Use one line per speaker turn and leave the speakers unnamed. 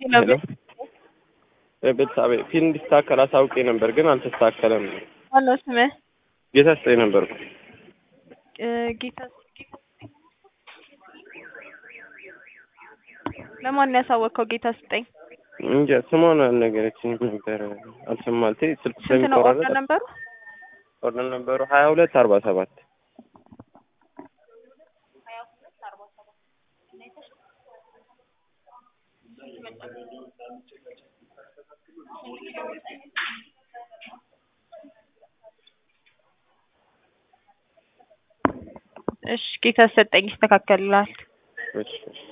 ሄሎ ቤተሰብ ፊልም እንዲስተካከል አሳውቄ ነበር፣ ግን አልተስተካከለም።
ማነው ስምህ?
ጌታ ስጠኝ ነበርኩ።
እ ጌታ ለማን ነው ያሳወቅከው? ጌታ ስጠኝ።
እንጃ ስሟን አልነገረችኝም ነበር። አልሰማልቴ ስልክ
ስንት ነው ኦርደር
ስለሚቆራረጥ
ነበሩ?
ኦርደር ነበሩ ሀያ ሁለት አርባ ሰባት
እሺ ጌታ ሰጠኝ ይስተካከልልሃል።
እሺ እሺ